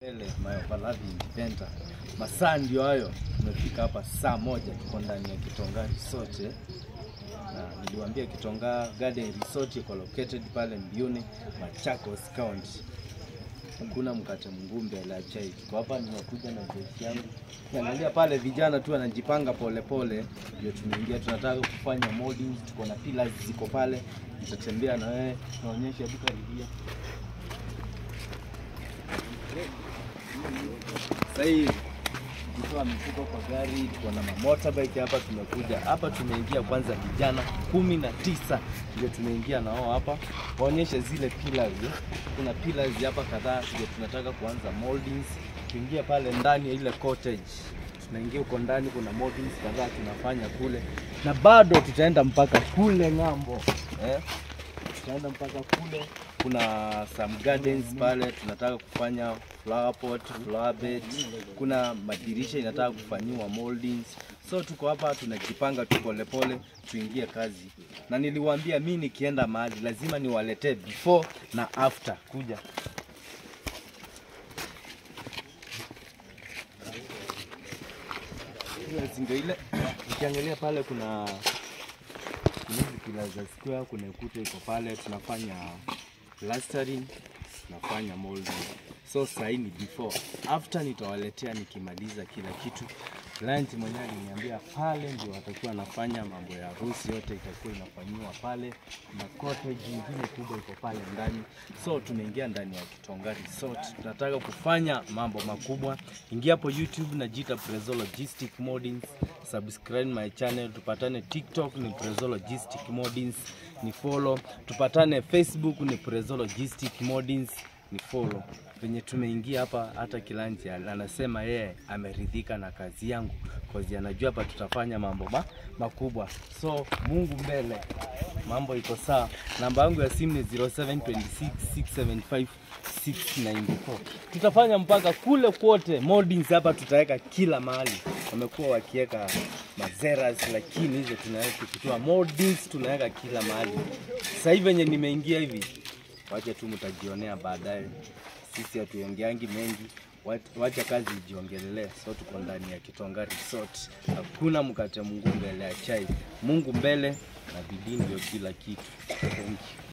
Ele Mayopalavi Independent. Masaa ndio hayo, tumefika hapa saa moja, tuko ndani ya Kitonga Resort eh. na niliwaambia Kitonga Garden Resort iko located pale Mbuyuni, Machakos County. Kuna mkate mngumbe la chai. Tuko hapa, nimekuja na jeshi yangu. Angalia pale vijana tu wanajipanga polepole, ndio tumeingia. Tunataka kufanya molding, tuko na pillars ziko pale, nitatembea na wewe naonyesha duka lilia Sasa hii tukiwa mifuko kwa gari, tuko na motorbike hapa. Tumekuja hapa, tumeingia kwanza, vijana kumi na tisa ndio tumeingia nao hapa, waonyeshe zile pillars. Kuna pillars hapa kadhaa, ndio tunataka kuanza moldings. Tuingie pale ndani ya ile cottage, tunaingia huko ndani, kuna moldings kadhaa tunafanya kule, na bado tutaenda mpaka kule ng'ambo eh? tutaenda mpaka kule. Kuna some gardens pale tunataka kufanya flower pot, flower bed. Kuna madirisha inataka kufanyiwa moldings. So tuko hapa tunajipanga tu polepole tuingie kazi, na niliwaambia mi nikienda mahali lazima niwaletee before na after. Kuja ndio ile ukiangalia pale kuna kuna hizi pillars za square, kuna ukuta iko pale, tunafanya plastering, tunafanya molding. So sasa hii ni before, after nitawaletea nikimaliza kila kitu. Client mwenyewe aliniambia pale ndio watakuwa wanafanya mambo ya harusi, yote itakuwa inafanyiwa pale, na cottage nyingine kubwa iko pale ndani. So tunaingia ndani ya Kitonga Resort, tunataka kufanya mambo makubwa. Ingia hapo YouTube na jita Prezo Logistic Moldings, subscribe my channel, tupatane TikTok ni Prezo Logistic Moldings, ni follow. Tupatane Facebook ni Prezo Logistic Moldings, ni follow. Venye tumeingia hapa, hata Kilanji anasema yeye ameridhika na kazi yangu, cause anajua hapa tutafanya mambo ma, makubwa. So Mungu mbele, mambo iko sawa. Namba yangu ya simu ni 0726675694. Tutafanya mpaka kule kwote, moldings hapa tutaweka kila mahali. Wamekuwa wakiweka mazeras, lakini hizo tunaweka kutoa moldings, tunaweka kila mahali. Sasa hivi venye nimeingia hivi, wacha tu mtajionea baadaye. Sisi hatuongeangi mengi, wat- wacha kazi ijiongelelee. So tuko ndani ya Kitonga Resort, hakuna mkate Mungu mbele ya chai. Mungu mbele na bidii ndio kila kitu. Thank you.